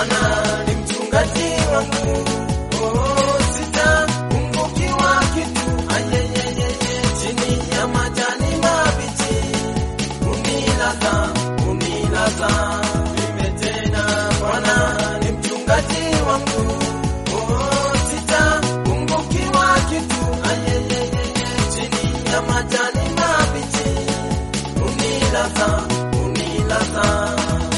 Bwana ni mchungaji wangu, oh, sitapungukiwa kitu. Ayeyeyeye, chini ya majani mabichi unilaza, unilaza mime tena. Bwana ni mchungaji wangu, oh, sitapungukiwa kitu. Ayeyeyeye, chini ya majani mabichi unilaza, unilaza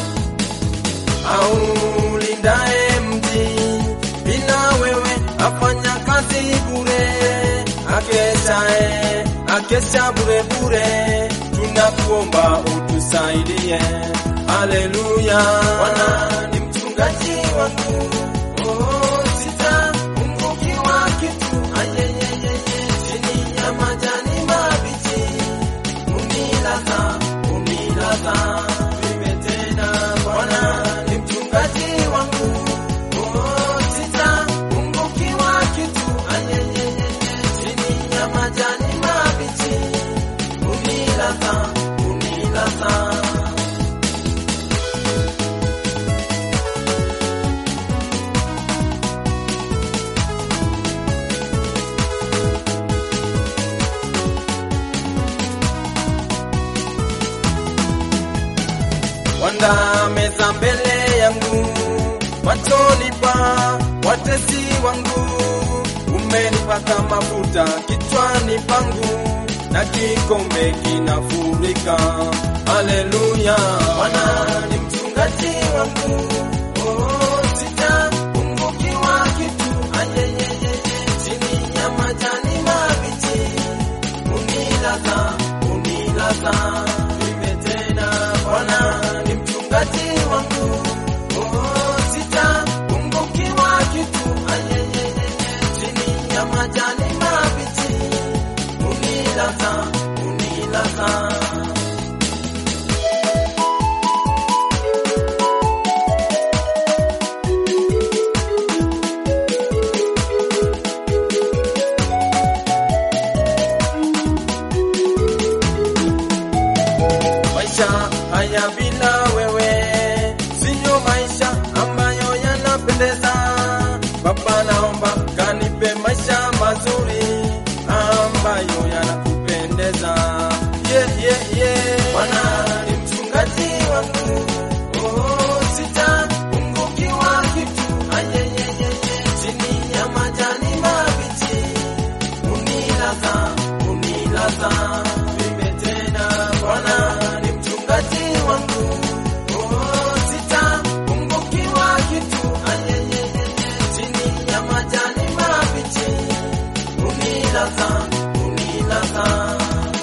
au lindae mji bila wewe afanya kazi bure, akeshae akesha bure bure, tunakuomba utusaidie. Haleluya, Bwana ni mchungaji wangu, oh, sitapungukiwa kitu. Ayeyeyeye, chini ya majani mabichi unilaza, unilaza mime tena. Bwana ni mchungaji wangu, oh, sitapungukiwa kitu. Ayeyeyeye, chini ya majani mabichi unilaza, unilaza Wanda meza mbele yangu, machoni pa watesi wangu. Umenipaka mafuta kichwani pangu, na kikombe kinafurika. Haleluya, Bwana ni mchungaji wangu, oh, sitapungukiwa kitu. Ayeyeyeye, chini ya majani mabichi unilaza, unilaza mime tena. Bwana ni mchungaji wangu, oh, sitapungukiwa kitu. Ayeyeyeye, chini ya majani mabichi unilaza, unilaza maisha haya bila wewe siyo maisha ambayo yanapendeza. Baba, naomba kanipe maisha mazuri ambayo yanakupendeza. Yeah, yeah, yeah. Bwana ni mchungaji wangu, oh, sitapungukiwa kitu. Ayeyeyeye, chini ya majani mabichi unilaza, unilaza mime tena. Bwana ni mchungaji wangu, oh, sitapungukiwa kitu. Ayeyeyeye, chini ya majani mabichi unilaza, unilaza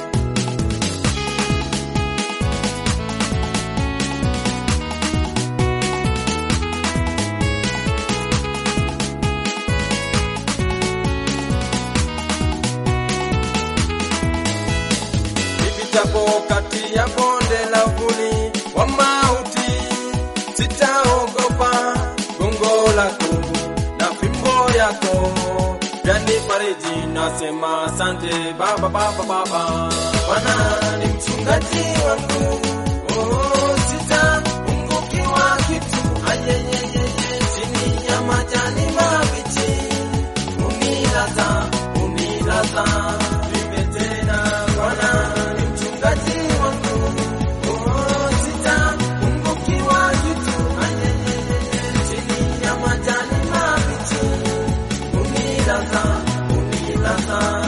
nipitapo kati ya bonde la uvuli wa mauti, sitaogopa gongo lako na fimbo yako vyanifariji. Nasema asante Baba, Baba, Baba. Bwana ni mchungaji wangu, oh, sitapungukiwa kitu. Ayeyeyeye, chini ya majani mabichi unilaza, unilaza mime tena. Bwana ni mchungaji wangu, oh, sitapungukiwa kitu. Ayeyeyeye, chini ya majani mabichi unilaza, unilaza